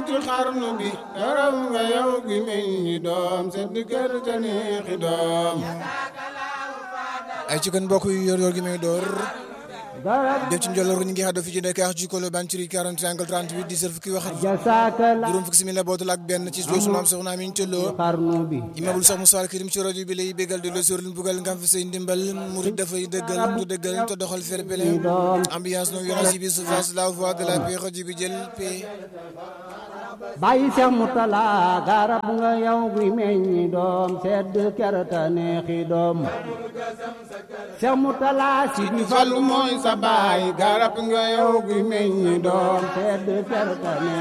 ci xarnu bi garab nga yow gi meññi doom sedd kër te neexi doom ay ci kon mbokk yi yor yor gi may door garab def ci njolloor ñu ngi xaddo fi ci Dakar ci Colobane ci 40 angle 38 di fukki wax jasaaka la juróom fukki simila bootul ak benn ci doosu maam soxna Amin Thiolo xarnu bi imaamul sax Moussa Karim ci rajo bi lay bégal de la sóor lu bugal nga fa say ndimbal murid dafay dëggal tu dëggal te doxal fair play ambiance no violence bi surface la voix de la paix rajo bi jël paix bàyyi seex mu tala garab nga yow gi meññi doom sedd kerta neexi doom seex mu tala si di fallu mooy sa baay garab nga yow gi meññi doom sedd kerta neexi